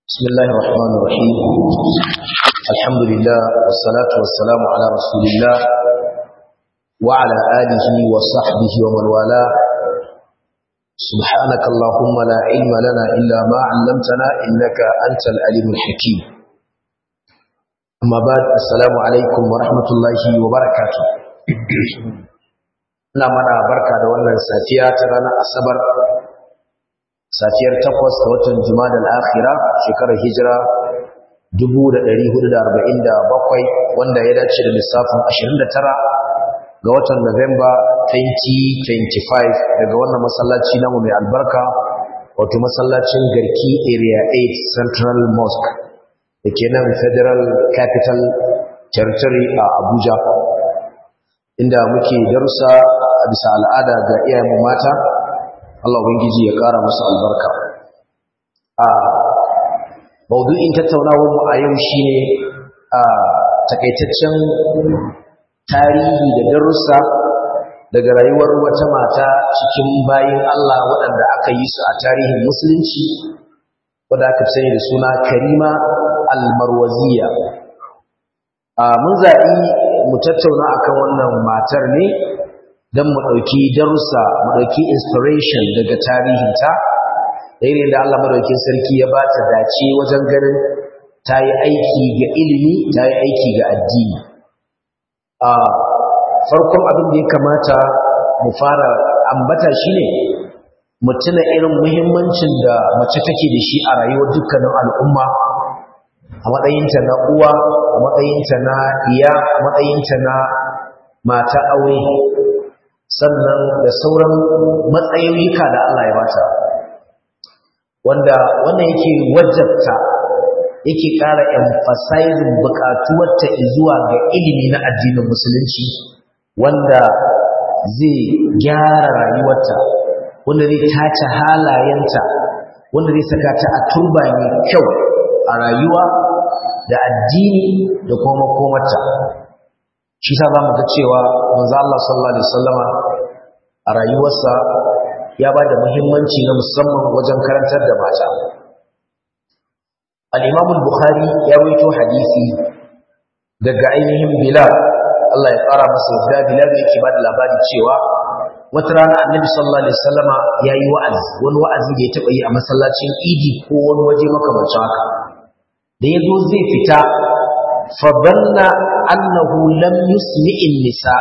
بسم الله الرحمن الرحيم الحمد لله والصلاة والسلام على رسول الله وعلى آله وصحبه ومن والاه سبحانك اللهم لا علم لنا إلا ما علمتنا إنك أنت العليم الحكيم أما بعد السلام عليكم ورحمة الله وبركاته ina mana barka da wannan safiya ta ranar asabar safiyar takwas ga watan Jumada al-Akhira shekarar Hijira 1447 wanda ya dace da lissafin 29 ga watan Nuwamba 2025 daga wannan masallaci namu mai albarka wato masallacin Garki Area 8 Central Mosque dake nan Federal Capital Territory a Abuja inda muke darussa a bisa al'ada ga iyayenmu mata Allah ubangiji ya ƙara musu albarka a maudu'in tattaunawar mu a yau shine a takaitaccen tarihi da darussa daga rayuwar wata mata cikin bayin Allah waɗanda aka yi su a tarihin musulunci wadda aka sani da suna Karima al-Marwaziya a mun zaɓi mu tattauna akan wannan matar ne don mu ɗauki darussa mu ɗauki inspiration daga tarihinta da irin da Allah madaukin sarki ya ba ta dace wajen ganin ta yi aiki ga ilimi ta yi aiki ga addini a farkon abin da ya kamata mu fara ambata shi ne mu tuna irin muhimmancin da mace take da shi a rayuwar dukkanin al'umma a matsayinta na uwa a matsayinta na iya a matsayinta na mata aure sannan da sauran matsayoyika da Allah ya bata wanda wannan yake wajabta yake ƙara emphasizing buƙatuwarta zuwa ga ilimi na addinin musulunci wanda zai gyara rayuwarta wanda zai tace halayenta wanda zai saka ta a turba mai kyau a rayuwa da addini da kuma makomarta shi sa za mu ga cewa manzo Allah sallallahu alaihi wasallama a rayuwarsa ya ba da muhimmanci na musamman wajen karantar da mata al-Imam al-Bukhari ya rawaito hadisi daga ainihin Bilal Allah ya fara masa yadda Bilal yake ba da labari cewa wata rana Annabi sallallahu alaihi wasallama yayi wa'azi wani wa'azi da ya taba yi a masallacin Idi ko wani waje makamancin haka da yazo zai fita fabanna annahu lam yusmi'in nisa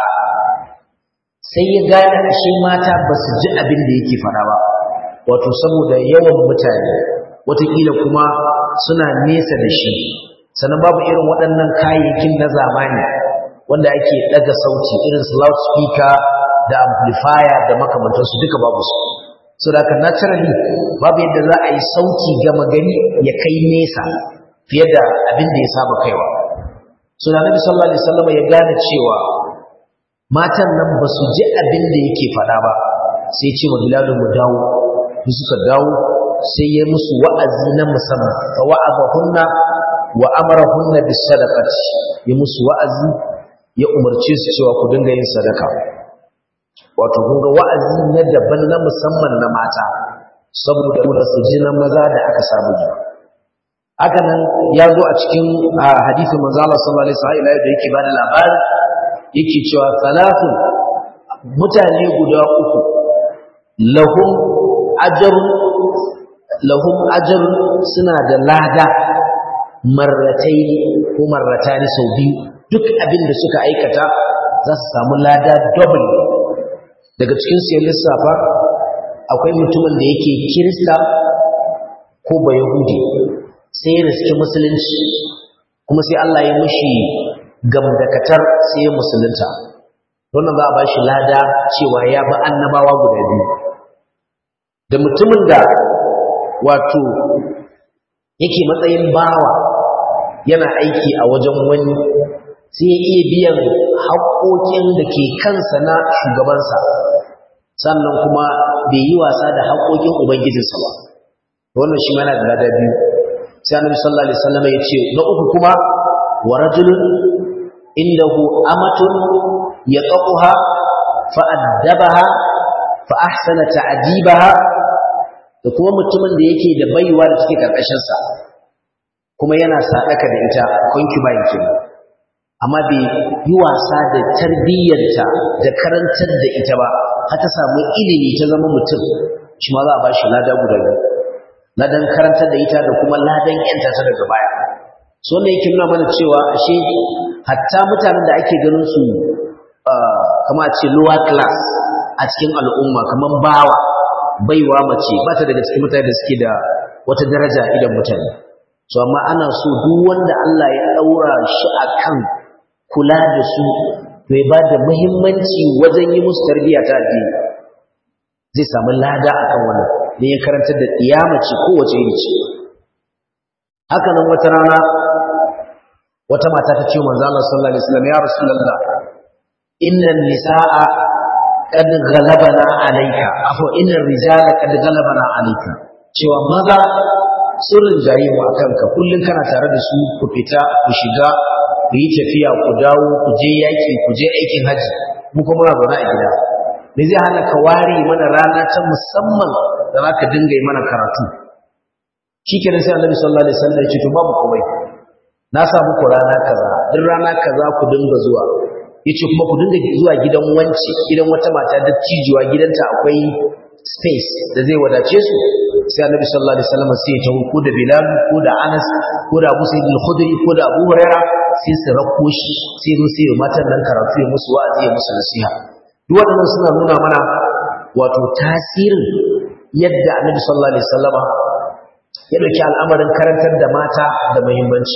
sai ya gane ashe mata ba su ji abin da yake fara ba wato saboda yawan mutane watakila kuma suna nesa da shi sannan babu irin waɗannan kayayyakin na zamani wanda ake ɗaga sauti irin su loudspeaker da amplifier da makamantansu duka babu su so da haka naturally babu yadda za a yi sauti gama gani ya kai nesa fiye da abin da ya saba kaiwa so da nabi sallallahu alaihi wasallam ya gane cewa matan nan ba su ji abin da yake faɗa ba sai ce wa bilal mu dawo su suka dawo sai ya musu wa'azi na musamman fa wa'adahunna wa amarahunna bis sadaqati ya musu wa'azi ya umarce su cewa ku dinga yin sadaka wato kun ga wa'azi na daban na musamman na mata saboda su ji na maza da aka samu ji haka nan ya zo a cikin hadisin manzo Allah sallallahu alaihi wasallam da yake bada labari yake cewa salatu mutane guda uku lahum ajr lahum ajr suna da lada marratai ko marratani sau biyu duk abin da suka aikata za su samu lada double daga cikin su lissafa akwai mutumin da yake kirista ko bayahudi sai ya riski musulunci kuma sai Allah ya mushi gamdakatar sai ya musulunta wannan za a bashi lada cewa ya bi annabawa guda biyu da mutumin da wato yake matsayin bawa yana aiki a wajen wani sai ya iya biyan haƙoƙin da ke kansa na shugabansa sannan kuma bai yi wasa da haƙoƙin ubangijinsa ba wannan shi mana da lada biyu sai annabi sallallahu alaihi wasallam ya ce na uku kuma wa rajulun indahu amatun yaqaha fa addabaha fa ahsana ta'dibaha da kuma mutumin da yake da baiwa da take karkashin sa kuma yana sadaka da ita concubine kenan amma bai yi wasa da tarbiyyarta da karantar da ita ba har ta samu ilimi ta zama mutum shi ma za a ba shi lada guda biyu ladan karantar da ita da kuma ladan yanta ta daga baya so ne yake nuna mana cewa ashe hatta mutanen da ake ganin su kama ce lower class a cikin al'umma kamar bawa baiwa mace ba ta daga cikin mutane da suke da wata daraja idan mutane so amma ana so duk wanda Allah ya daura shi akan kula da su to ya ba da muhimmanci wajen yi musu tarbiyya ta addini zai samu lada akan wannan ne ya karantar da ɗiyamaci kowace iri ce haka nan wata rana wata mata ta ce manzo Allah sallallahu alaihi wasallam ya rasulullah inna nisaa qad ghalabana alayka afa inna rijala qad ghalabana alayka cewa maza sun rinjaye mu akan ka kullun kana tare da su ku fita ku shiga ku yi tafiya ku dawo ku je yaki ku je aikin haji mu kuma muna zaune a gida me zai hana ka ware mana rana ta musamman da za ka dinga yi mana karatu shi kenan sai annabi sallallahu alaihi wasallam ya ce to babu komai na sa muku rana kaza duk rana kaza ku dinga zuwa yace kuma ku dinga zuwa gidan wanci gidan wata mata da cijuwa gidanta akwai space da zai wadace su sai annabi sallallahu alaihi wasallam sai ya tawo ko da bilal ko da anas ko da abu sa'id al-khudri ko da abu huraira sai su rako shi sai zo sai matan nan karatu ya musu wa'azi ya musu nasiha duk waɗannan suna nuna mana wato tasirin yadda annabi sallallahu alaihi wasallama ya dauki al'amarin karantar da mata da muhimmanci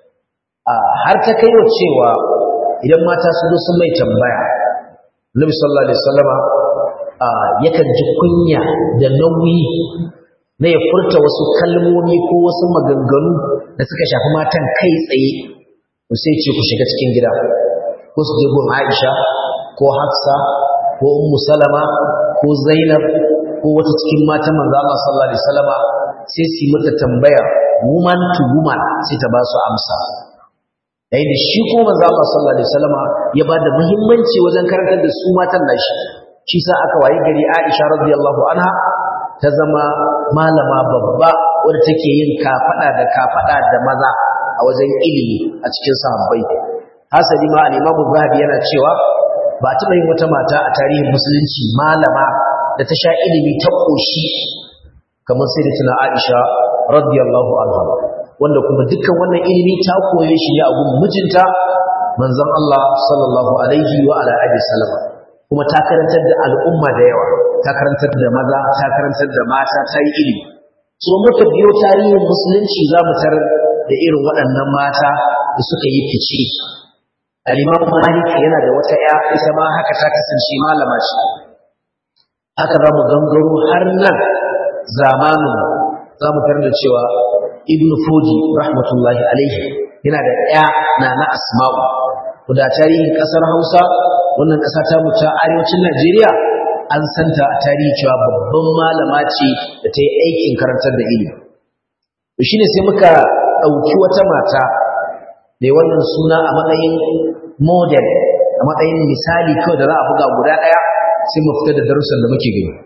har ta kai cewa idan mata su zo sun mai tambaya annabi sallallahu alaihi wasallama yakan ji kunya da nauyi na ya furta wasu kalmomi ko wasu maganganu da suka shafi matan kai tsaye sai ce ku shiga cikin gida ko su je gun Aisha ko Hafsa ko Ummu Salama ko Zainab ko wata cikin matan manzo Allah sallallahu alaihi wasallama sai su yi mata tambaya woman to woman sai ta ba su amsa yayin da shi ko manzo Allah sallallahu alaihi wasallama ya ba da muhimmanci wajen karantar da su matan nashi shi sa aka wayi gari Aisha radiyallahu anha ta zama malama babba wadda take yin kafada da kafada da maza a wajen ilimi a cikin sahabbai hasali ma al-Imam Zahabi yana cewa ba taɓa yin wata mata a tarihin musulunci malama da ta sha ilimi ta ƙoshi kamar sai da tuna Aisha radiyallahu anha wanda kuma dukkan wannan ilimi ta koye shi ne a gun mijinta manzon Allah sallallahu alaihi wa ala alihi wasallam kuma ta karantar da al'umma da yawa ta karantar da maza ta karantar da mata ta yi ilimi so muka biyo tarihin musulunci za mu tarar da irin waɗannan mata da suka yi fice al-imam malik yana da wata ya ita ma haka ta kasance malama ce haka za mu gangaro har nan zamanin za mu tarar da cewa ibn fuji rahmatullahi alaihi yana da ya na na asma'u da tarihin ƙasar hausa wannan ƙasa ta mu ta arewacin najeriya an santa a tarihi cewa babban malama ce da ta yi aikin karantar da ilimi shi ne sai muka ɗauki wata mata mai wannan suna a matsayin model a matsayin misali kawai da za a buga guda ɗaya sai mu fita da darussan da muke gani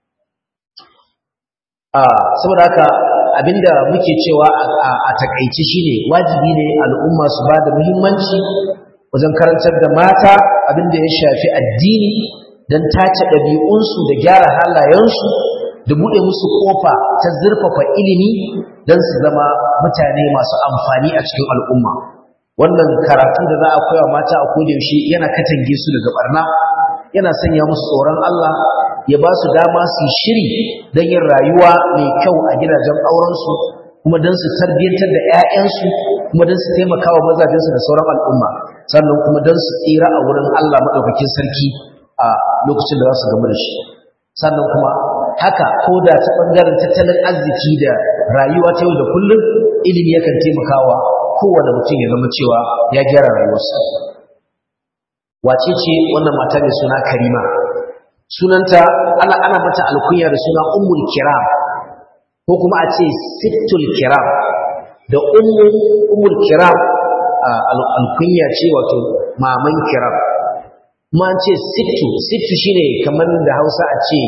saboda haka abinda muke cewa a takaice shine wajibi ne al'umma su ba da muhimmanci wajen karantar da mata abinda ya shafi addini don tace ɗabi'unsu da gyara halayensu da buɗe musu ƙofa ta zurfafa ilimi don su zama mutane masu amfani a cikin al'umma wannan karatu da za a koya mata a kodayaushe yana katange su daga barna yana sanya musu tsoron Allah ya ba su dama su yi shiri don yin rayuwa mai kyau a gidajen aurensu kuma don su tarbiyyantar da 'ya'yansu kuma don su taimaka wa mazajensu da sauran al'umma sannan kuma don su tsira a wurin Allah maɗaukakin sarki a lokacin da za su gamu da shi sannan kuma haka ko da ta ɓangaren tattalin arziki da rayuwa ta yau da kullum ilimi yakan taimakawa kowane mutum ya zama cewa ya gyara rayuwarsa wace ce wannan mata mai suna karima sunanta ana ana mata alkunya da suna ummul kiram ko kuma a ce sittul kiram da ummu ummul kiram alkunya ce wato maman kiram kuma an ce sittu sittu shine kamar da Hausa a ce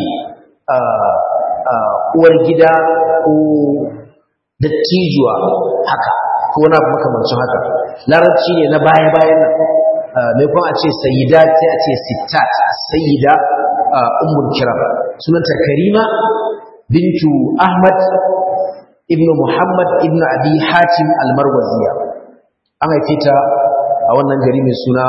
uwar gida ko dattijuwa haka ko wani abu makamancin haka larabci ne na baya-bayan nan mai kuma a ce sayyida sai a ce sittat sayyida ummul kiram sunanta karima bintu ahmad ibnu muhammad ibnu abi hatim almarwaziya an haife ta a wannan gari mai suna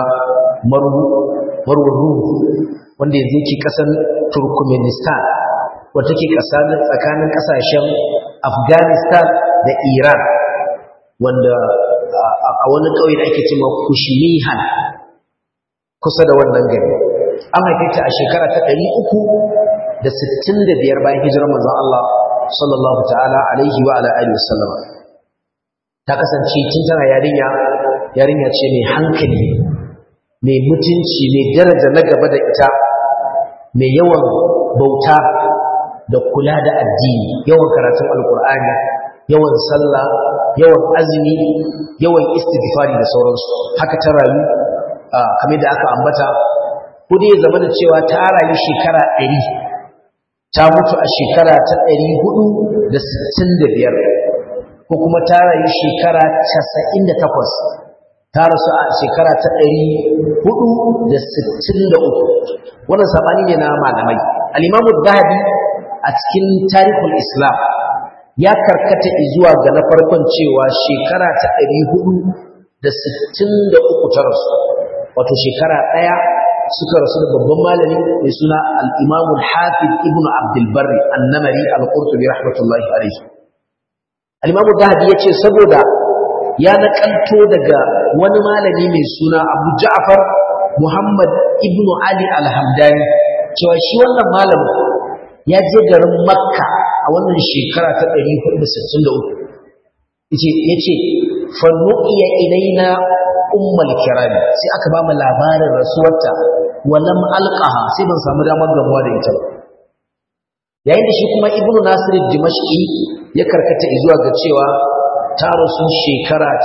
marwaru wanda yanzu yake kasan turkmenistan wata ke tsakanin kasashen afghanistan da iran wanda a wani ƙauye da ake cewa kushimihan kusa da wannan gari an haife ta a shekara ta ɗari uku da sittin da biyar bayan hijirar manzon Allah sallallahu ta'ala alaihi wa ala alihi wasallam ta kasance tun tana yarinya yarinya ce mai hankali mai mutunci mai daraja na gaba da ita mai yawan bauta da kula da addini yawan karatun alkur'ani yawan sallah yawan azumi yawan istighfari da sauransu haka ta rayu kamar da aka ambata ko dai zama da cewa ta rayu shekara ɗari ta mutu a shekara ta ɗari hudu da sittin da biyar ko kuma ta rayu shekara casa'in da takwas ta rasu a shekara ta ɗari hudu da sittin da uku wannan saɓani ne na malamai al'imamu zahabi a cikin tarihul islam ya karkata zuwa ga na farkon cewa shekara ta ɗari hudu da sittin da uku ta rasu wato shekara ɗaya suka rasu da babban malami mai suna al'imamul hafiz ibn abdulbarri annamari al-qurtubi rahmatullahi alaihi al'imamu zahabi ya ce saboda ya naƙanto daga wani malami mai suna abu ja'far muhammad ibn ali al-hamdani cewa shi wannan malamin ya je garin makka a wannan shekara ta 463 ya ce fannu'iya ilaina ummal kirami sai aka ba mu labarin rasuwarta walam alqaha sai ban samu damar gamuwa da ita ba yayin da shi kuma ibnu nasir dimashqi ya karkata zuwa ga cewa ta rasu shekara ta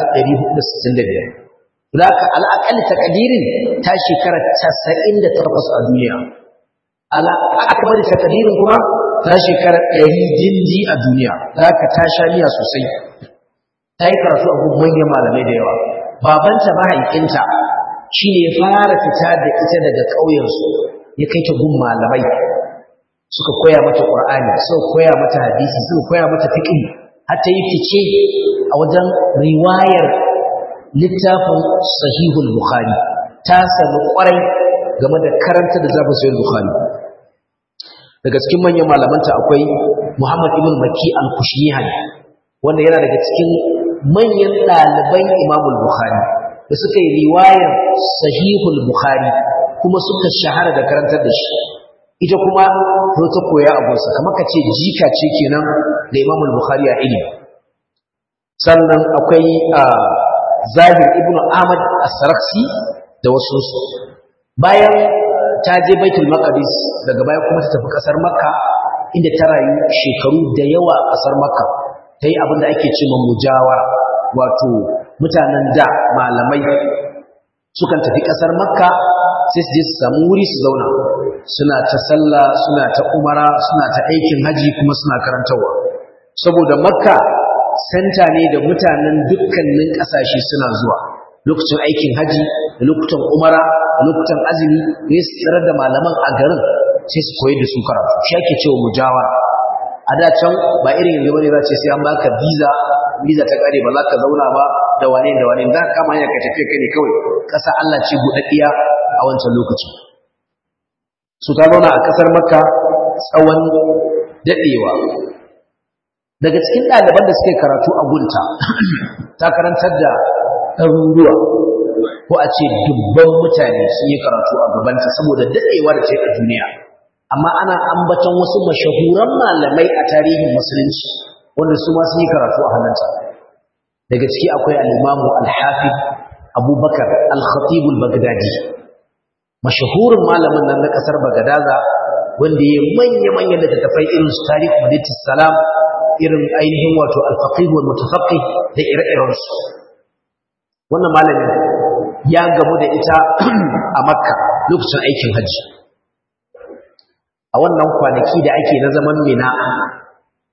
465 laka al'aqal taqdirin ta shekara 98 a duniya ala akbar taqdirin kuma ta shekara 100 dindi a duniya laka ta sha miya sosai ta yi karatu a manyan malamai da yawa babanta mahaifinta shi ne fara fita da ita daga ƙauyensu ya kai ta gun malamai suka koya mata ƙur'ani suka koya mata hadisi suka koya mata fiqh har ta yi fice a wajen riwayar littafin sahihul bukhari ta sami ƙwarai game da karanta da zafin sahihul bukhari daga cikin manyan malamanta akwai muhammad ibn maki al-kushmihani wanda yana daga cikin manyan ɗaliban imamul bukhari da suka yi riwayar sahihul bukhari kuma suka shahara da karantar da shi ita kuma zo ta koya abunsa kamar ka ce jika ce kenan da imamul bukhari a ilimi sannan akwai zahir ibnu ahmad as-saraksi da wasu su bayan ta je baitul maqdis daga baya kuma ta tafi kasar makka inda ta rayu shekaru da yawa a kasar makka ta yi abin da ake ce mujawara wato mutanen da malamai sukan tafi ƙasar makka sai su je su samu wuri su zauna suna ta sallah suna ta umara suna ta aikin haji kuma suna karantarwa saboda makka senta ne da mutanen dukkanin ƙasashe suna zuwa lokacin aikin haji da lokutan umara da lokutan azumi ne su tsirar da malaman a garin sai su koyi da su karatu shi ake cewa mujawara a da can ba irin yanzu bane za ce sai an baka visa visa ta kare ba za ka zauna ba da wane da wane za ka kama hanya ka tafi kai ne kawai ƙasa Allah ce buɗaɗɗiya a wancan lokacin su ta zauna a ƙasar makka tsawon daɗewa daga cikin ɗaliban da suke karatu a gunta ta karantar da ɗaruruwa ko a ce dubban mutane sun yi karatu a gabanta saboda daɗewa da ce a duniya amma ana ambaton wasu mashahuran malamai a tarihin musulunci wanda su ma sun yi karatu a hannunta daga ciki akwai al-imamu al-hafiz abubakar al-khatib al-baghdadi mashahurin malamin nan na kasar bagadaza wanda ya manya manyan da tafai irin su tarikh madinatus salam irin ainihin wato al-faqih wal mutafaqqih da ire-iren su wannan malamin ya gamu da ita a makka lokacin aikin hajji a wannan kwanaki da ake na zaman mina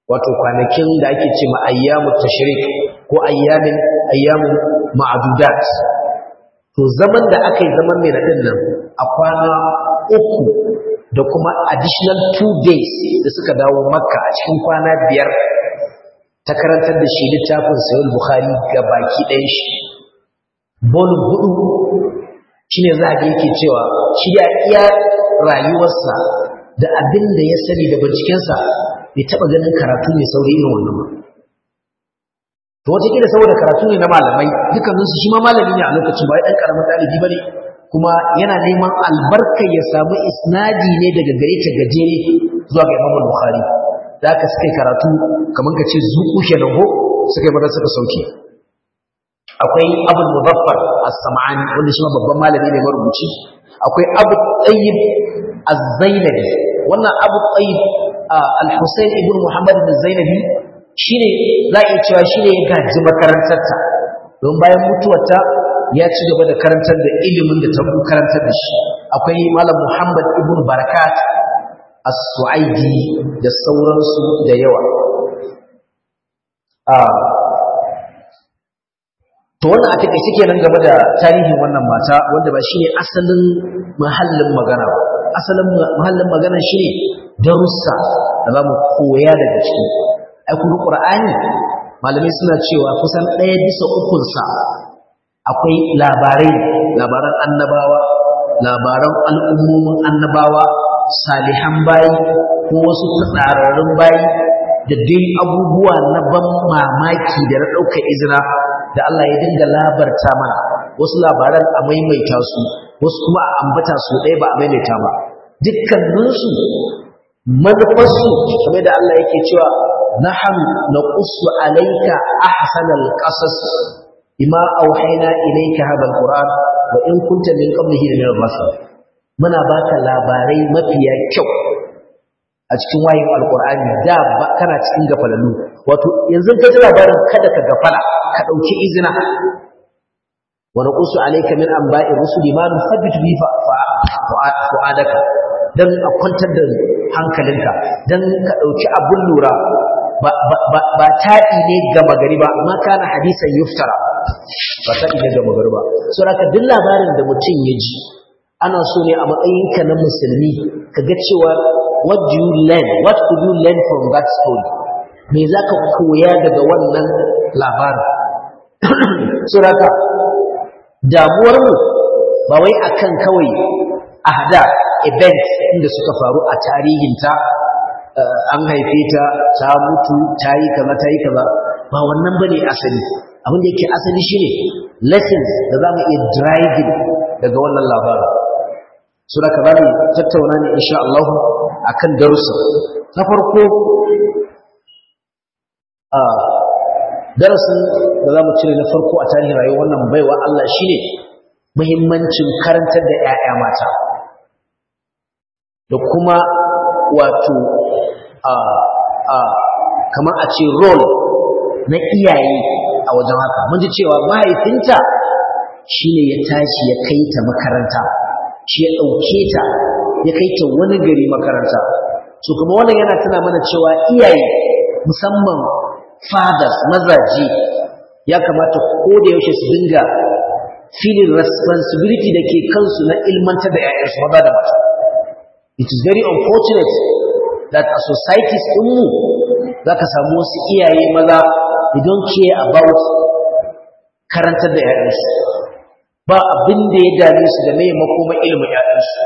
wato kwanakin da ake ce ma ayyamu tashrik ko ayyamin ayyamu ma'adudat to zaman da aka yi zaman mai nadin nan a kwana uku da kuma additional two days da suka dawo makka a cikin kwana biyar ta karantar da shi littafin sayul bukhari ga baki ɗayan shi bolin hudu shine za a yake cewa shi ya iya rayuwarsa da abin da ya sani da bincikensa bai taɓa ganin karatu mai sauri irin wannan ba to wataƙila saboda karatu ne na malamai dukkaninsu shi ma malami ne a lokacin ba ya ɗan ƙaramin ɗalibi ba ne kuma yana neman albarkar ya samu isnadi ne daga gare ta gajere zuwa ga imam bukhari da aka suka karatu kamar ka ce zuku kenan ko suka yi mata suka sauke akwai abul muzaffar as-sam'ani wanda shi ma babban malami ne marubuci akwai abu tayyib az-zainabi wannan abu tayyib al-husayn ibn muhammad az-zainabi shine za a iya cewa shine ya gaji makarantarta don bayan mutuwarta ya ci gaba da karantar da ilimin da ta karantar da shi akwai malam muhammad ibn barakat as-su'aidi da sauransu da yawa to wannan a take suke nan game da tarihin wannan mata wanda ba shine asalin mahallin magana ba asalin mahallin magana shine darussa da zamu koya daga ciki ai kuma qur'ani malamai suna cewa kusan ɗaya bisa ukun sa akwai labarai labaran annabawa labaran al'ummomin annabawa salihan bayi ko wasu tsararrun bayi da dai abubuwa na ban mamaki da na ɗaukar izina da Allah ya dinga labarta mana wasu labaran a maimaita su wasu kuma a ambata su ɗaya ba a maimaita ba dukkaninsu manufarsu kamar da Allah yake cewa nahnu naqussu alayka ahsanal qasas bima auhayna ilayka hadha alquran wa in kunta min qablihi min al-rusul muna baka labarai mafiya kyau a cikin wayin alqur'ani da kana cikin gafalalu wato yanzu ka ji labarin kada ka gafala ka dauki izina wa naqussu alayka min anba'i rusuli ma nuthabbitu bi fu'adaka dan a kwantar da hankalinka dan ka dauki abun lura ba ba taɗi ne gama gari ba ma kana hadisan yuftara ba taɗi ne gama gari ba so haka duk labarin da mutum ya ji ana so ne a matsayinka na musulmi ka ga cewa what do you learn what could you learn from that story me za ka koya daga wannan labarin so haka damuwarmu ba wai akan kawai ahda events inda suka faru a tarihinta an haife ta ta mutu ta yi kaza ta yi kaza ba wannan bane asali abin da yake asali shine lessons da za mu iya driving daga wannan labarin su da kaza ne tattauna ne insha Allah akan darussa na farko a darasin da za mu cire na farko a tarihin rayuwar wannan baiwa Allah shine muhimmancin karantar da 'ya'ya mata da kuma wato kamar a ce role na iyaye a wajen haka mun ji cewa mahaifinta shine ya tashi ya kai ta makaranta shi ya ɗauke ta ya kai ta wani gari makaranta so kuma wannan yana tuna mana cewa iyaye musamman fathers mazaje ya kamata ko da yaushe su dinga feeling responsibility da ke kansu na ilmantar da 'ya'yansu maza da mata it is very unfortunate that a societies ɗinmu za ka samu wasu iyaye maza they don't care about karantar da ‘ya'yansu ba abin da ya dame su da mai makoma ilimin ‘ya'yansu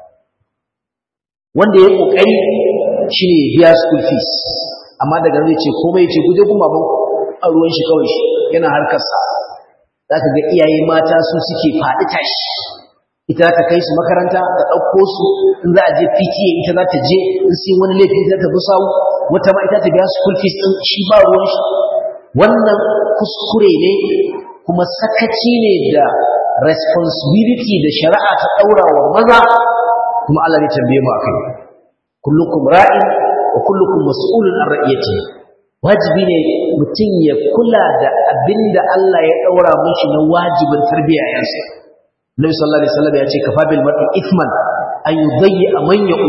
wanda ya ƙoƙari shi ne biya school fees amma daga zai ce komai ce guje kuma ban a ruwan shi kawai shi yana harkarsa za ka ga iyaye mata su suke faɗi tashi ita za ta kai su makaranta da ɗauko su in za a je PTA ita za ta je in sai wani laifi za ta bi sawu wata ma ita ta biya school fees ɗin shi ba ruwan shi wannan kuskure ne kuma sakaci ne da responsibility da shari'a ta ɗaura wa maza kuma Allah ne tambaye mu akai kullukum ra'in wa kullukum mas'ulun an ra'iyati wajibi ne mutum ya kula da abinda Allah ya ɗaura mishi na wajibin tarbiyya yansa Nabi sallallahu alaihi wasallam ya ce kafa bil mar'i ithman an yudayyi man yaqulu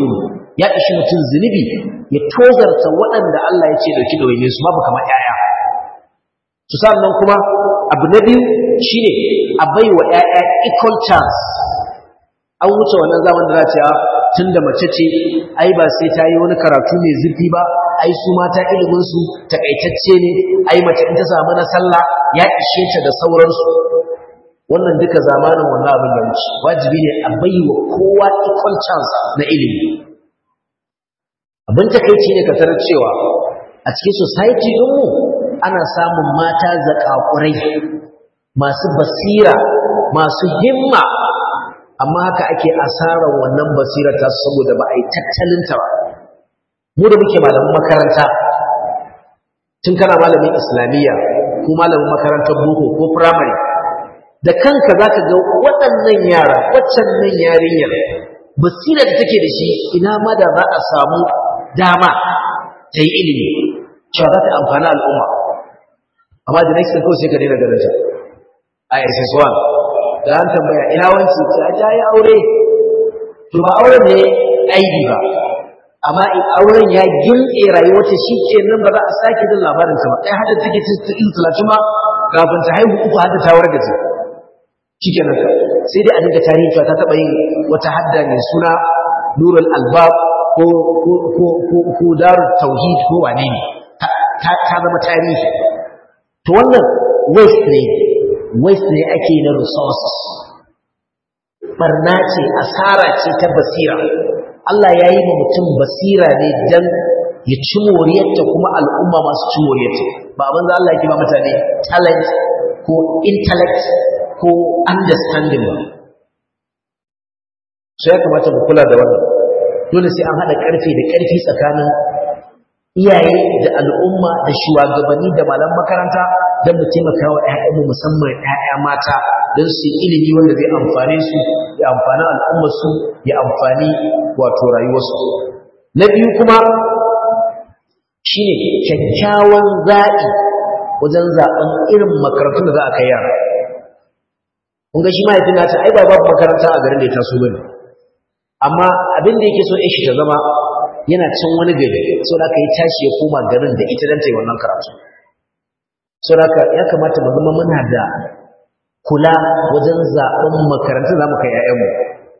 ya ishi mutum zunubi ya tozarta waɗanda Allah ya ce dauki ɗawaine su babu kamar ƴaƴa su sannan kuma abu na biyu shine a bai wa ƴaƴa equal chance an wuce wannan zaman da za ce tun da mace ce ai ba sai ta yi wani karatu mai zurfi ba ai su mata ilimin su takaitacce ne ai mace in ta samu na sallah ya ishe ta da sauransu wannan duka zamanin wannan abin da wuce wajibi ne a bai wa kowa equal chance na ilimi abin takaici ne ka tarar cewa a cikin society ɗinmu ana samun mata zakakurai masu basira masu himma amma haka ake asarar wannan basira ta saboda ba a yi tattalinta ba mu da muke malamin makaranta tun kana malamin islamiyya ko malamin makarantar boko ko firamare da kanka za ka ga waɗannan yara waccan nan yarinyar basira da take da shi ina ma da za a samu dama ta yi ilimi cewa za ta amfani al'umma amma da next kawai sai ka daina ganin ta a ss1 da an tambaya ina wanci ta ta yi aure to ba auren ne aibi ba amma in auren ya gilɗe rayuwarta shi ke nan ba za a sake jin labarin ta ba ɗaya hada take cikin talatin ma kafin ta haihu uku hada ta warga ce shi ke nan sai dai a dinga tarihi ta taɓa yin wata hadda mai suna nurul albab ko ko ko ko ko darul tauhid ko wane ne ta zama tarihi to wannan waste ne waste ne ake na resources barna ce asara ce ta basira Allah ya yi ma mutum basira ne dan ya ci moriyarta kuma al'umma masu ci moriyarta ba abin da Allah ya ba mutane talent ko intellect ko understanding ba sai ya kamata mu kula da wannan dole sai an haɗa ƙarfe da ƙarfi tsakanin iyaye da al'umma da shugabanni da malam makaranta don mu taimaka wa ‘ya'yanmu musamman ‘ya'ya mata don su yi ilimi wanda zai amfane su ya amfani al'ummarsu ya amfani wato rayuwarsu na biyu kuma shi ne kyakkyawan zaɓi wajen zaɓen irin makarantun da za a kai yara kun ga shi mahaifin nata ai ba babu makaranta a garin da ya taso bane amma abin da yake so ya shi ta zama yana can wani gari so da aka yi tashi ya koma garin da ita don ta yi wannan karatu so da aka ya kamata mu zama muna da kula wajen zaɓen makarantun za mu kai ‘ya'yanmu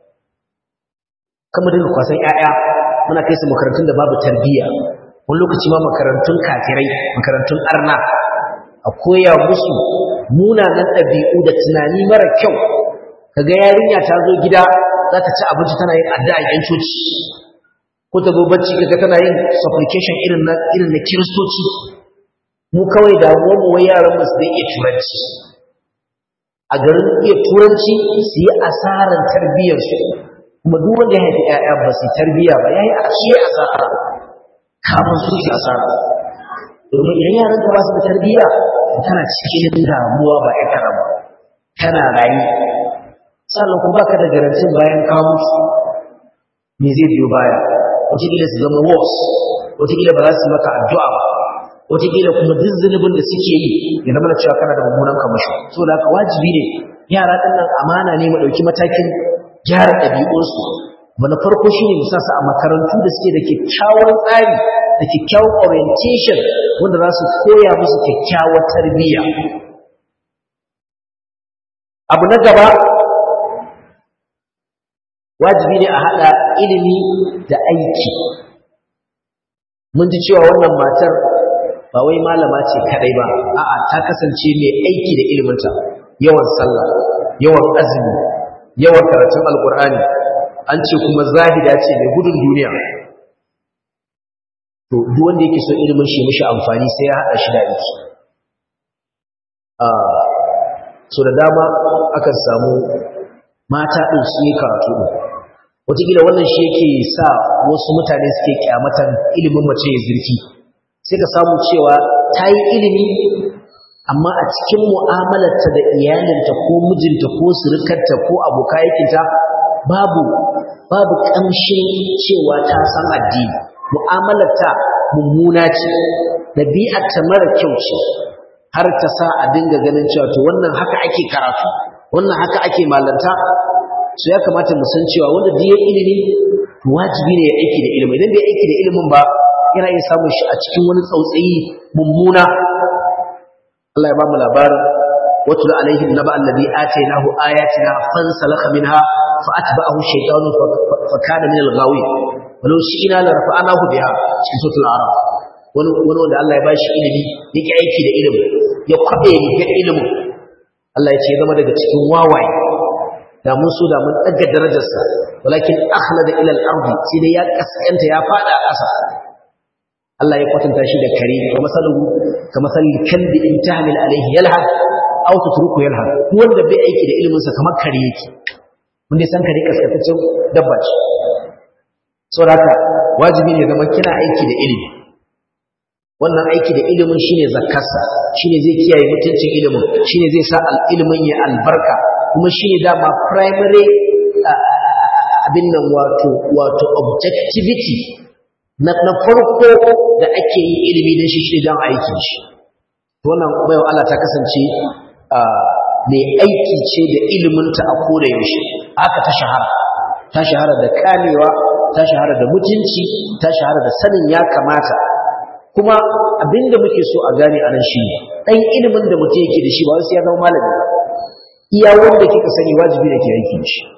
kama dinga kwasan ‘ya'ya muna kai su makarantun da babu tarbiyya wani lokaci ma makarantun kafirai makarantun arna a koya musu munanan ɗabi'u da tunani mara kyau kaga yarinya ta zo gida za ta ci abinci tana yin addu'a yan coci ko ta zo bacci kaga tana yin supplication irin na irin na kiristoci mu kawai da mu wai yaran mu su da iya turanci a garin iya turanci su yi asaran tarbiyyarsu kuma duk wanda ya haifi ƴaƴa ba su tarbiyya ba yayi a shi asara kamar su shi asara domin idan yaran ka ba su da tarbiyya tana cikin damuwa ba ya kana ba kana rayu sannan kuma baka da garantin bayan ka mutu me zai biyo baya wataƙila su zama wos wataƙila ba za su maka addu'a ba wataƙila kuma duk zunubin da suke yi ya zama da cewa kana da mummunan kamashi so da haka wajibi ne yara ɗin nan amana ne mu ɗauki matakin gyara ɗabi'unsu na farko shi ne musa su a makarantu da suke da kyakkyawan tsari da kyakkyawan orientation wanda za su koya musu kyakkyawar tarbiyya abu na gaba wajibi ne a haɗa ilimi da aiki mun ji cewa wannan matar ba wai malama ce kadai ba a'a ta kasance mai aiki da iliminta yawan sallah yawan azumi yawan karatun alkur'ani an ce kuma zahida ce mai gudun duniya to duk wanda yake so ilimin shi mishi amfani sai ya haɗa shi da aiki so da dama akan samu mata ɗin su yi karatu ɗin wataƙila wannan shi yake sa wasu mutane suke kyamatan ilimin mace ya zirki sai ka samu cewa ta yi ilimi amma a cikin mu'amalarta da iyalinta ko mijinta ko surukarta ko abokayakinta babu babu ƙamshin cewa ta san addini mu'amalarta mummuna ce ɗabi'arta mara kyau ce har ta sa a dinga ganin cewa to wannan haka ake karatu wannan haka ake malanta so ya kamata mu san cewa wanda duk ya ilimi to wajibi ne ya aiki da ilimi idan bai aiki da ilimin ba yana iya samun shi a cikin wani tsautsayi mummuna Allah ya ba mu labarin watul alaihim naba alladhi atainahu ayatina fansalakha minha فأتبعه الشيطان فكان من الغاوين ولو شئنا لرفعناه بها cikin suratul araf wani wani wanda Allah ya bashi ilimi yake aiki da ilimi ya kwabe ga ilimin Allah ya ce zama daga cikin wawaye da mun so da mun daga darajarsa walakin akhlada ila al-ardi sai dai ya kaskanta ya fada ƙasa Allah ya kwatanta shi da kare wa masaluhu ka masalil kalbi in tahmil alayhi yalhad aw tatruku yalhad wanda bai aiki da ilimin sa kamar kare yake wanda san kare kaskataccen dabba ce saboda haka wajibi ne zama kina aiki da ilimi wannan aiki da ilimin shine zakkarsa shine zai kiyaye mutuncin ilimin shine zai sa ilimin ya albarka kuma shine dama primary abin nan wato wato objectivity na na farko da ake yi ilimi da shi shi dan aikin shi wannan bayan Allah ta kasance mai aiki ce da iliminta a koda yaushe aka ta shahara ta shahara da kamewa ta shahara da mutunci ta shahara da sanin ya kamata kuma abinda muke so a gane anan shi dan ilimin da mutum yake da shi ba sai ya zama malami iya wanda kika sani wajibi ne ke aiki da shi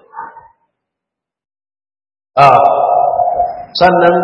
a sannan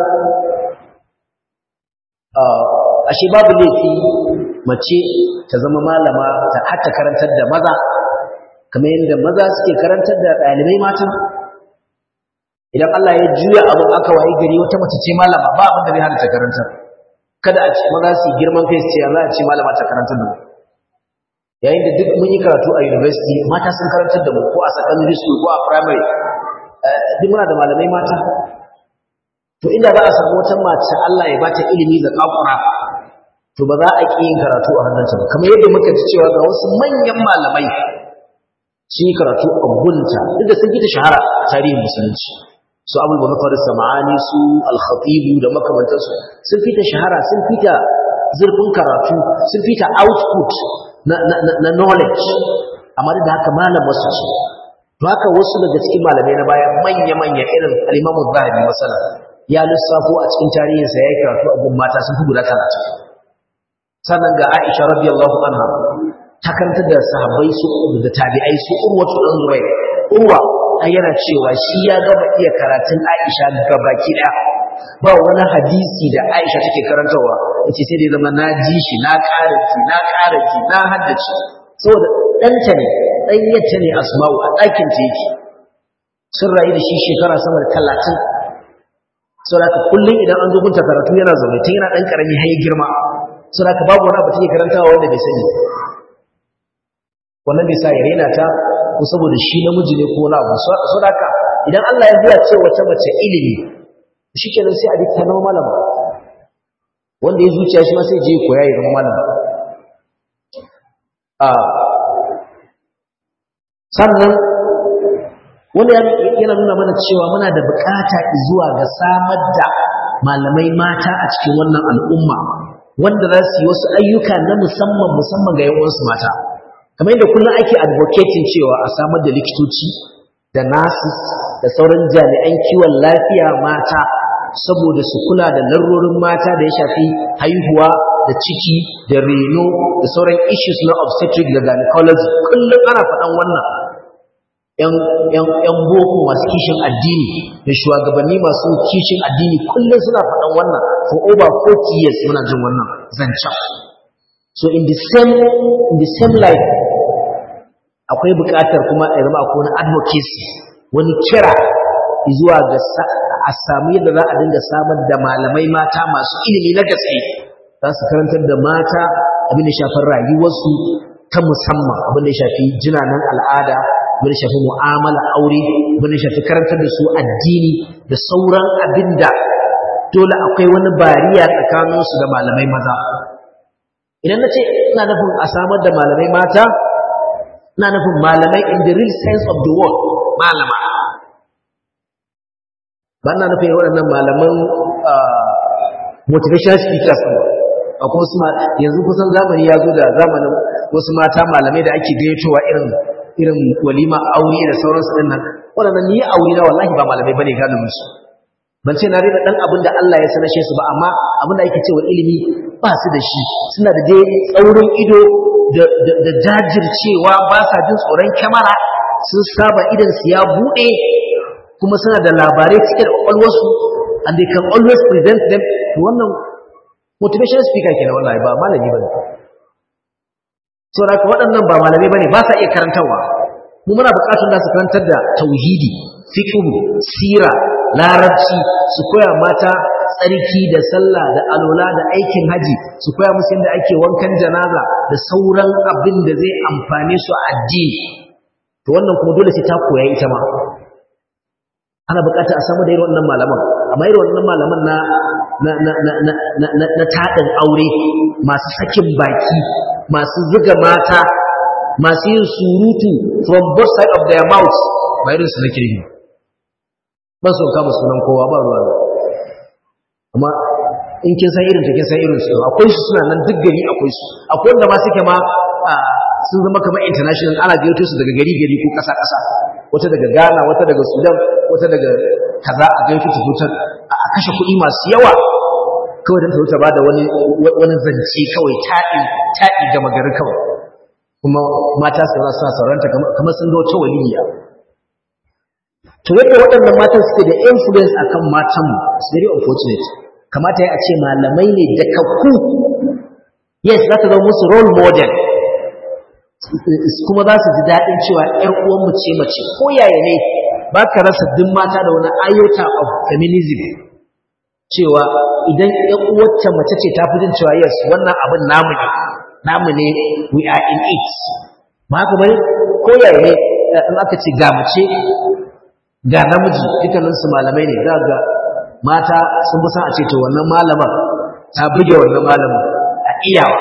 ashe babu laifi mace ta zama malama ta hatta karantar da maza kamar yadda maza suke karantar da ɗalibai mata idan Allah ya juya abu aka wayi gari wata mace ce malama ba abin da zai hana ta karantar kada a ce maza su girman kai su ce za a ce malama ta karantar da mu yayin da duk mun yi karatu a university mata sun karantar da mu ko a secondary school ko a primary duk muna da malamai mata to inda za a samu wata mace Allah ya bata ilimi da kakura to ba za a ƙi yin karatu a hannunta ba kamar yadda muka ji cewa ga wasu manyan malamai sun yi karatu a gunta duk da sun fita shahara a tarihin musulunci su abul bakar sama'ani su al-khatibu da makamantansu sun fita shahara sun fita zurfin karatu sun fita output na, na, knowledge amma da haka malam wasu ce to haka wasu daga cikin malamai na baya manya-manya irin al-imamu zahabi masala ya lissafo a cikin tarihinsa ya yi karatu a gun mata sun fi guda talatin sannan ga Aisha radiyallahu anha ta kanta da sahabbai su da tabi'ai su Urwatu dan Zubair Urwa ai yana cewa shi ya gaba iya karatun Aisha gabaki daya ba wani hadisi da Aisha take karantawa yace sai dai zama na ji shi na karaki na karaki na haddace saboda danta ne dan yace ne Asma'u a ɗakin ta yake sun rayu da shi shekara sama da 30 saboda kullum idan an zo gunta karatu yana zaune tun yana dan karami har ya girma suna ka babu wani abu take karantawa wanda bai sani wannan bai sa ya rena ta ko saboda shi namiji ne ko wani abu so da idan Allah ya biya ce wata mace ilimi shi kenan sai a bi ta zama malama wanda ya zuciya shi ma sai je koya ya zama malama a sannan wani yana nuna mana cewa muna da bukata zuwa ga samar da malamai mata a cikin wannan al'umma wanda za su yi wasu ayyuka na musamman musamman ga yawansu mata kamar yadda kullum ake advocating cewa a samar da likitoci da nurses da sauran jami'an kiwon lafiya mata saboda su kula da larurorin mata da ya shafi haihuwa da ciki da reno da sauran issues na obstetric da gynecology kullum ana faɗan wannan ‘yan boko masu kishin addini da shugabanni masu kishin addini kullum suna faɗan wannan for over 40 years muna jin wannan zancen so in the same in the same life akwai buƙatar kuma a zama akwai wani advocacy wani kira zuwa ga a samu yadda za a dinga samar da malamai mata masu ilimi na gaske za su karantar da mata abin da shafar rayuwarsu ta musamman abin da shafi jinanan al'ada abin da shafi mu'amala aure abin da shafi karantar da su addini da sauran abin da dole akwai wani bariya tsakaninsu da malamai maza idan na ce ina nufin a samar da malamai mata ina nufin malamai in the real sense of the word malama ba na nufin waɗannan malaman motivational speakers ba kuma su yanzu kusan zamani ya zo da zamanin wasu mata malamai da ake gayyatowa irin irin walima aure da sauransu din nan waɗannan ni aure na wallahi ba malamai bane galibin su ban ce na rena dan abin da Allah ya sanashe su ba amma abin da yake cewa ilimi ba su da shi suna da dai tsaurin ido da jajircewa ba sa jin tsoron kyamara sun saba idan su ya buɗe kuma suna da labarai cike da kwakwalwarsu and they can always present them to wannan motivation speaker kenan wallahi ba malami bane so da waɗannan ba malamai bane ba sa iya karantarwa mu muna buƙatar da su karantar da tauhidi fiqh sira larabci su koya mata tsarki da sallah da alola da aikin haji su koya musu yadda ake wankan janaza da sauran abin da zai amfane su a addini to wannan kuma dole sai ta koya ita ma ana buƙatar a samu da irin wannan malaman amma irin wannan malaman na na na na na na na, na taɗin aure masu sakin baki masu zuga mata masu yin surutu from both side of their mouths ba irin su nake yi ba su kama sunan kowa ba ruwa amma in kin san irin ta kin san irin su akwai su suna nan duk gari akwai su akwai wanda ma suke ma sun zama kamar international ana gayyato su daga gari gari ko kasa kasa wata daga Ghana wata daga Sudan wata daga kaza a gayyato su zutar a kashe kuɗi masu yawa kawai don ta wuce ba da wani wani zance kawai taɗi taɗi ga magari kawai kuma mata su suna sauranta kamar sun ga wata waliya to yadda waɗannan matan suke da influence akan matanmu it's very unfortunate kamata ya ce malamai ne da kakku yes za ta zama musu role model kuma za su ji daɗin cewa ‘yar uwanmu ce mace ko yaya ne ba ka rasa duk mata da wani iota of feminism cewa idan ‘yan uwacce mace ce ta fi jin cewa yes wannan abin namu ne namu ne we are in it ba haka bane ko yaya ne in aka ce ga mace ga namiji dukkaninsu malamai ne za ga mata sun fi san a ce to wannan malaman ta buge wannan malamin a iyawa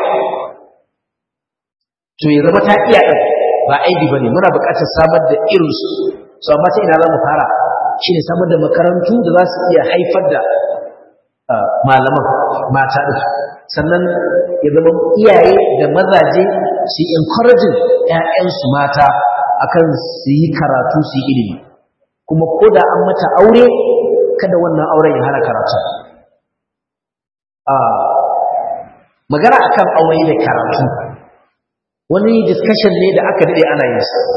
to ya zama ta iya ɗin ba aibi ba ne muna buƙatar samar da irinsu su amma ta ina za mu fara shi ne samar da makarantu da za su iya haifar da malaman mata ɗin sannan ya zama iyaye da mazaje su yi encouraging ‘ya'yansu mata akan su yi karatu su yi ilimi kuma ko da an mata aure kada wannan auren ya hana karatu magana akan aure da karatu wani discussion ne da aka dade ana yin sa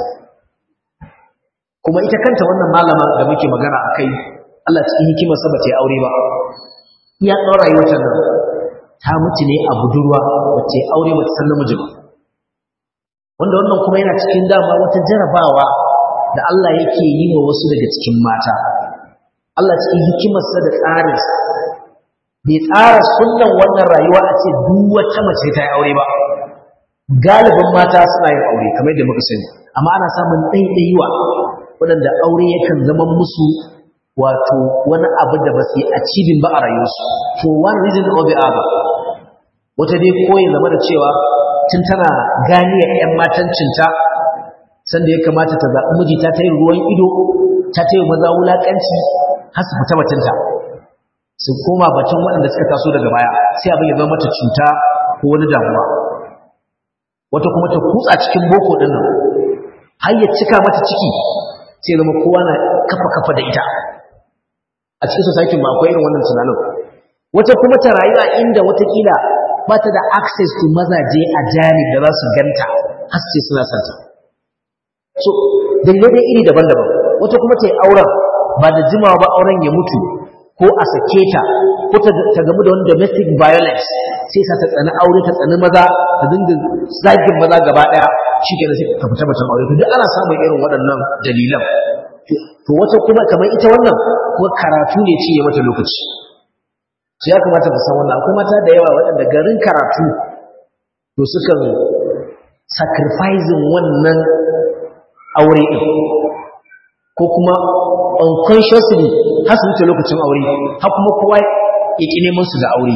kuma ita kanta wannan malama da muke magana akai Allah cikin hikimar sa bace aure ba iya tsawon rayuwarta nan ta mutu ne a budurwa bace aure bata san namiji ba wanda wannan kuma yana cikin dama wata jarabawa da Allah yake yi wa wasu daga cikin mata Allah cikin hikimarsa da tsarinsa bai tsara sunnan wannan rayuwa a ce duk wata mace ta yi aure ba galibin mata suna yin aure kamar yadda muka sani amma ana samun ɗaiɗaiwa waɗanda aure yakan zama musu wato wani abu da ba su yi achieving ba a rayuwarsu for one reason or the other wata dai koyi zama da cewa tun tana ganiyar 'yan matancinta sanda ya kamata ta zaɓi miji ta ta yi ruwan ido ta ta yi maza wulaƙanci har su fita batunta su koma batun waɗanda suka taso daga baya sai abin ya zama mata cuta ko wani damuwa wata kuma ta kutsa cikin boko ɗin nan har ya cika mata ciki sai zama kowa na kafa kafa da ita a cikin society ma akwai irin wannan tunanin wata kuma ta rayu a inda watakila ba ta da access to mazaje a janib da za su ganta har sai suna santa so dalilai iri daban-daban wata kuma ta yi auren ba da jimawa ba auren ya mutu ko a sake ta ko ta gamu da wani domestic violence sai sa ta tsani aure ta tsani maza ta dinga zagin maza gaba daya shi kenan sai ka fita batun aure to duk ana samun irin waɗannan dalilan to wata kuma kamar ita wannan ko karatu ne ci ya mata lokaci to ya kamata ku san wannan akwai mata da yawa waɗanda garin karatu to sukan sacrificing wannan aure ɗin ko kuma unconsciously har su wuce lokacin aure har kuma kowa ya ƙi neman su da aure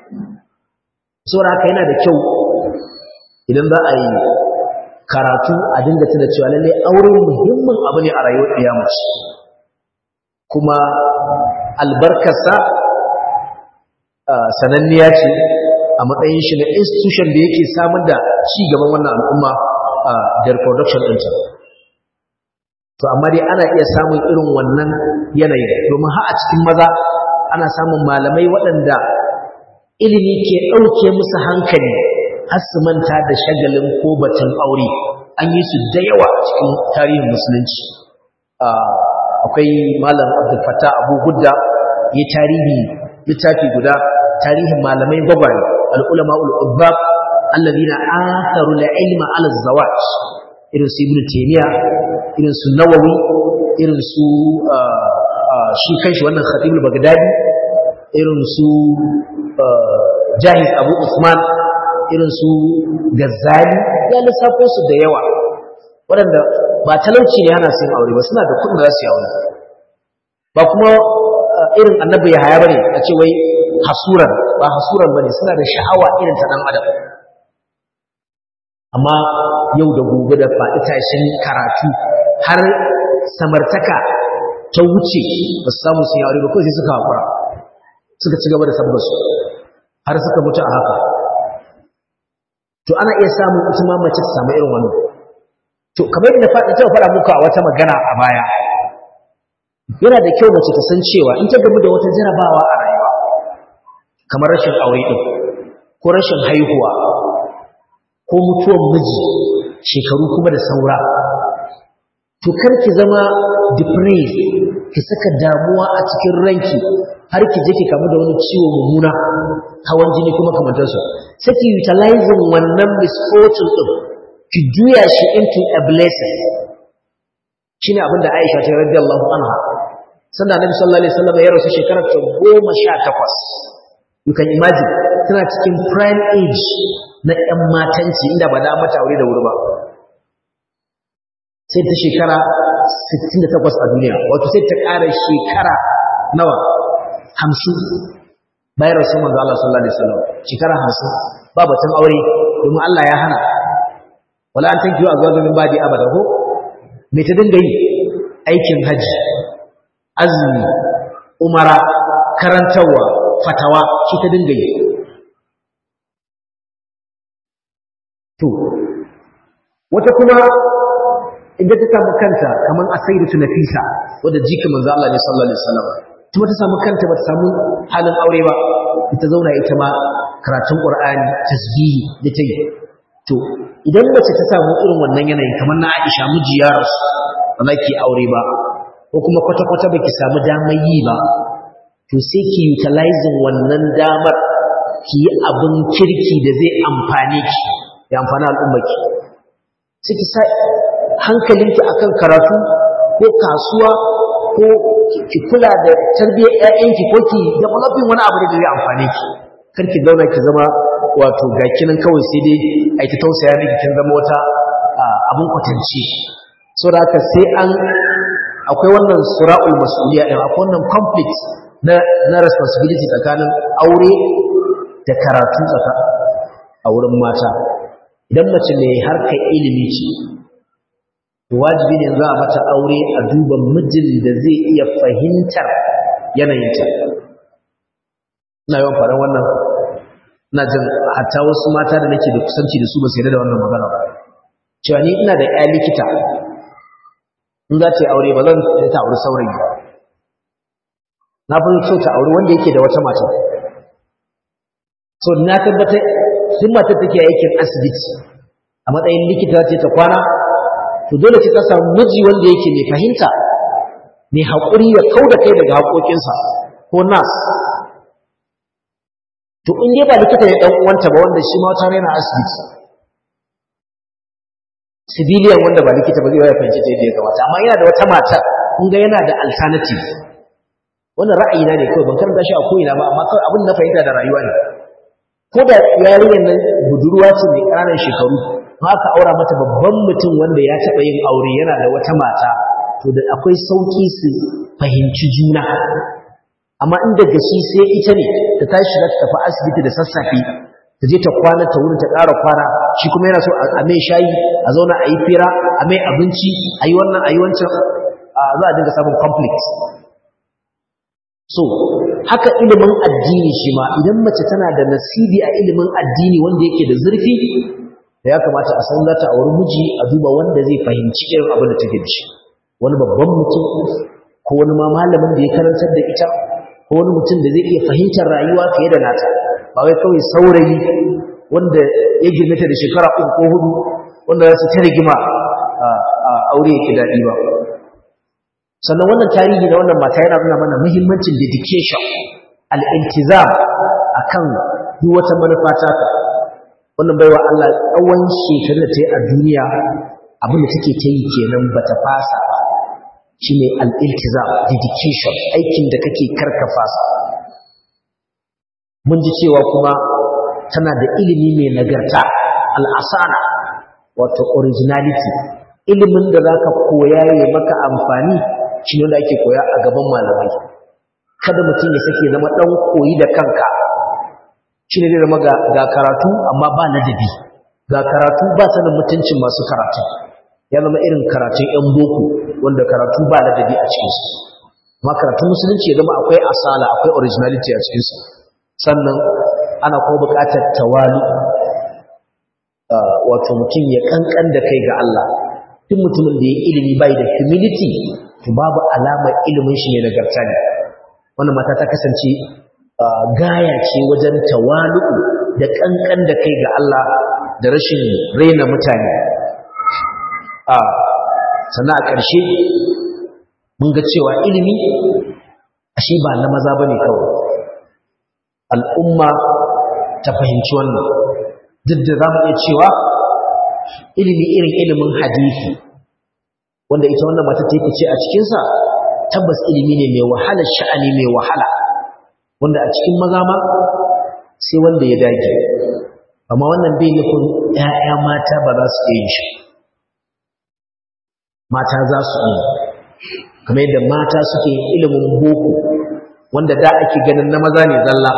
saboda haka yana da kyau idan za a yi karatu a dinga tuna cewa lalle aure muhimmin abu ne a rayuwar mace kuma albarkarsa sananniya ce a matsayin shi na institution da yake samar da ci gaban wannan al'umma da reproduction ɗinta to amma dai ana iya samun irin wannan yanayin domin har a cikin maza ana samun malamai waɗanda ilimi ke ɗauke musu hankali har su manta da shagalin ko batun aure an yi su da yawa cikin tarihin musulunci akwai malam abdul fattah abu gudda ya tarihi littafi guda tarihin malamai gwagware al'ulama ul'ubbab allazina atharu al-ilma ala zawaj irin su ibnu taymiya irin su nawawi irin su shi kanshi wannan khatibul bagdadi irin su jahiz abu usman irin su gazzali ya lissafo su da yawa waɗanda ba talauci ne yana sun aure ba suna da kuɗin da za su yi aure ba kuma irin annabi ya haya bane a ce wai hasuran ba hasuran bane suna da sha'awa irin ta ɗan adam amma yau da gobe da faɗi tashin karatu har samartaka ta wuce ba su samu sun yi aure ba kawai sai suka haƙura suka ci gaba da sabbasu har suka mutu a haka to ana iya samun ita ma mace ta samu irin wannan to kamar yadda faɗi ta faɗa muku a wata magana a baya yana da kyau mace ta san cewa in ta gamu da wata jarabawa a rayuwa kamar rashin aure ɗin ko rashin haihuwa ko mutuwar miji shekaru kuma da saura to kar ki zama depressed ki saka damuwa a cikin ranki har ki je ki kamu da wani ciwo mummuna hawan jini kuma kamantarsu sai ki utilizing wannan misfortune din ki juya shi into a blessing shine abin da Aisha ta radiyallahu anha sanda Annabi sallallahu alaihi wasallam ya rasu shekarar ta 18 you can imagine tana cikin prime age na ƴan matanci inda ba da mata aure da wuri ba sai ta shekara 68 a duniya wato sai ta ƙara shekara nawa 50 bayan rasul manzo Allah sallallahu alaihi wasallam shekara 50 ba batun aure domin Allah ya hana wala an tankiyo azwaja min badi abada ko me ta dinga yi aikin haji azumi umara karantawa fatawa shi ta dinga yi to wata kuma idan ta samu kanta kaman asaidatu nafisa wadda jika manzo Allah ne sallallahu alaihi wasallam kuma ta samu kanta ba ta samu halin aure ba ita zauna ita ma karatun qur'ani tasbihi da ta yi to idan mace ta samu irin wannan yanayin kamar na Aisha miji ya rasu ba za ki aure ba ko kuma kwata-kwata ba ki samu damar yi ba to sai ki utilizing wannan damar ki yi abin kirki da zai amfane ki ya amfani al'ummarki sai ki sa hankalinki akan karatu ko kasuwa ko ki kula da tarbiyyar ƴaƴanki ko ki developing wani abu da zai amfane ki kar ki zauna ki zama wato gaki nan kawai sai dai a ta tausaya miki kin zama wata abin kwatance so da haka sai an akwai wannan sura'ul mas'uliyya din akwai wannan conflict na na responsibility tsakanin aure da karatu tsaka a wurin mata idan mace mai harkar ilimi ce to wajibi ne za a mata aure a duba mijin da zai iya fahimtar yanayinta ina yawan faɗan wannan ina jin hatta wasu mata da nake da kusanci da su ba su yarda da wannan magana ba cewa ni ina da ƴa likita in za ta yi aure ba zan ta aure saurayi ba na fi so ta aure wanda yake da wata mata so na tabbatar duk matar take aikin asibiti a matsayin likita ce ta kwana to dole ce ta samu miji wanda yake mai fahimta mai haƙuri ya kau da kai daga haƙoƙinsa ko nas to in dai ba likita ne ɗan uwanta ba wanda shi ma wata raina asibiti civilian wanda ba likita ba zai ya fahimci ta yadda ya kamata amma yana da wata matar kun ga yana da alternative wannan ra'ayina ne kawai ban karanta shi a ko'ina ba amma kawai abin na fahimta da rayuwa ne ko da yarinyar nan budurwa ce mai ƙananan shekaru ma aka aura mata babban mutum wanda ya taɓa yin aure yana da wata mata to da akwai sauƙi su fahimci juna amma in daga shi sai ita ne ta tashi za ta tafi asibiti da sassafe ta je ta kwana ta wurin ta ƙara kwana shi kuma yana so a mai shayi a zauna a yi fira a mai abinci a yi wannan a yi wancan za a dinga samun conflict so haka ilimin addini shi ma idan mace tana da nasibi a ilimin addini wanda yake da zurfi da ya kamata a san za ta auri miji a duba wanda zai fahimci irin abin da take da shi wani babban mutum ko wani ma malamin da ya karantar da ita ko wani mutum da zai iya fahimtar rayuwa fiye da nata ba wai kawai saurayi wanda ya girmata da shekara uku ko hudu wanda za su ta rigima a aure yake daɗi ba sannan wannan tarihi na wannan mata yana nuna mana muhimmancin dedication al-iltizam akan duk wata manufa ta ka wannan baiwa Allah tsawon shekarun da ta yi a duniya abin da take ta yi kenan bata fasa ba shine al-iltizam dedication aikin da kake karka fasa mun ji cewa kuma tana da ilimi mai nagarta al-asana wato originality ilimin da zaka koya ya maka amfani shine wanda ake koya a gaban malamai kada mutum ya sake zama dan koyi da kanka shine zai zama ga karatu amma ba ladabi ga karatu ba sanin mutuncin masu karatu ya zama irin karatun yan boko wanda karatu ba ladabi a cikinsu amma karatun musulunci ya zama akwai asala akwai originality a cikinsu sannan ana kuma buƙatar tawali wato mutum ya kankan da kai ga Allah duk mutumin da ya ilimi bai da humility to babu alamar ilimin shi ne nagarta ne wannan mata ta kasance gaya ce wajen tawalu'u da kankan da kai ga Allah da rashin raina mutane a sannan a ƙarshe mun ga cewa ilimi ashe ba na maza bane kawai al'umma ta fahimci wannan duk da za mu iya cewa ilimi irin ilimin hadisi wanda ita wannan mata ta ce a cikinsa tabbas ilimi ne mai wahala sha'ani mai wahala wanda a cikin maza ma sai wanda ya dage amma wannan bai nufin ‘ya'ya mata ba za su iya yin shi mata za su yi kamar yadda mata suke ilimin boko wanda da ake ganin na maza ne zalla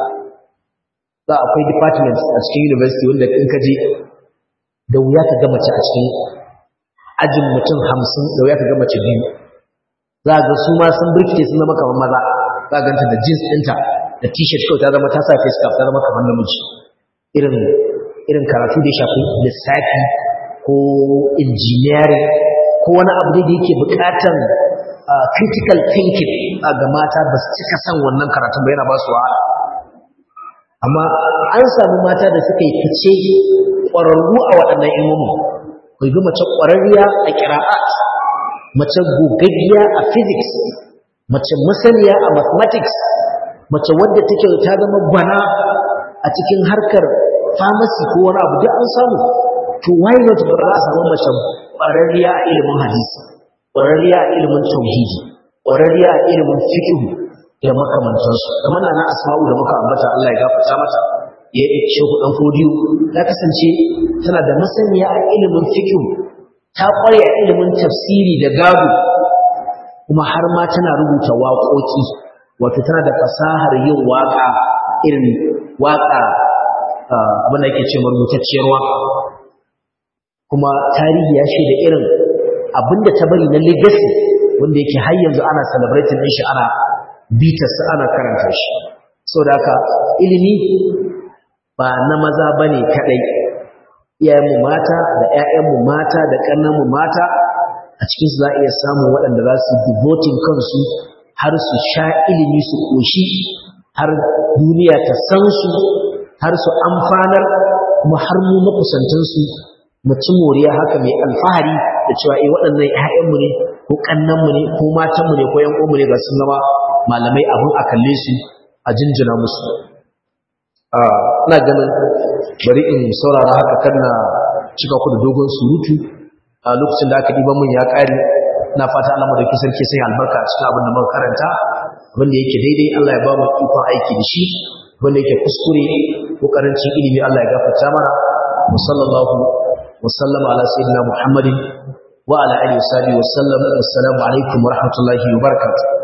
za akwai departments a cikin university wanda in ka je da wuya ka ga mace a cikin ajin mutum hamsin da wuya ka ga mace biyu za ga su ma sun birkice sun zama kamar maza za a ganta da jeans ɗinta da t-shirt kawai ta zama ta sa face cap ta zama kamar namiji irin irin karatu da ya shafi lissafi ko engineering ko wani abu da yake buƙatan critical thinking ga mata ba su cika san wannan karatun ba yana ba su wahala amma an samu mata da suka yi fice ƙwararru a waɗannan ilmomin kai ga mace ƙwararriya a ƙira'at mace gogaggiya a physics mace masaniya a mathematics mace wadda take ta zama gwana a cikin harkar pharmacy ko wani abu duk an samu to why not ba za a samu mace ƙwararriya a ilimin hadisi ƙwararriya a ilimin tauhidi ƙwararriya a ilimin fiqh da makamantansu kamar na asma'u da muka ambata Allah ya gafarta mata ya yi shehu dan fodiyo ta kasance tana da masaniya a ilimin fiqh ta ƙware a ilimin tafsiri da gado kuma har ma tana rubuta waƙoƙi wato tana da fasahar yin waƙa irin waƙa abin da yake ce rubutacciyar waƙa kuma tarihi ya shaida irin abinda ta bari na legacy wanda yake har yanzu ana celebrating din shi ana bitarsa ana karanta shi saboda haka ilimi ba na maza bane kadai iyayenmu mata da ƴaƴanmu mata da ƙannanmu mata a cikin su za a iya samun waɗanda za su devoting kansu har su sha ilimi su koshi har duniya ta san su har su amfanar kuma har mu makusantansu mu ci moriya haka mai alfahari da cewa eh waɗannan ƴaƴanmu ne ko ƙannanmu ne ko matanmu ne ko ƴan uwanmu ne ga sun zama malamai abin a kalle su a jinjina musu ina ganin bari in saurara haka kan na cika ku da dogon surutu a lokacin da aka ɗiban mun ya ƙare na fata Allah madauki sarki sai albarka a cikin abin da muka karanta wanda yake daidai Allah ya ba mu ikon aiki da shi wanda yake kuskure ko karancin ilimi Allah ya gafarta mana wa sallallahu wa sallama ala sayyidina Muhammadin wa ala alihi wa sahbihi wa sallam assalamu alaikum wa rahmatullahi wa barakatuh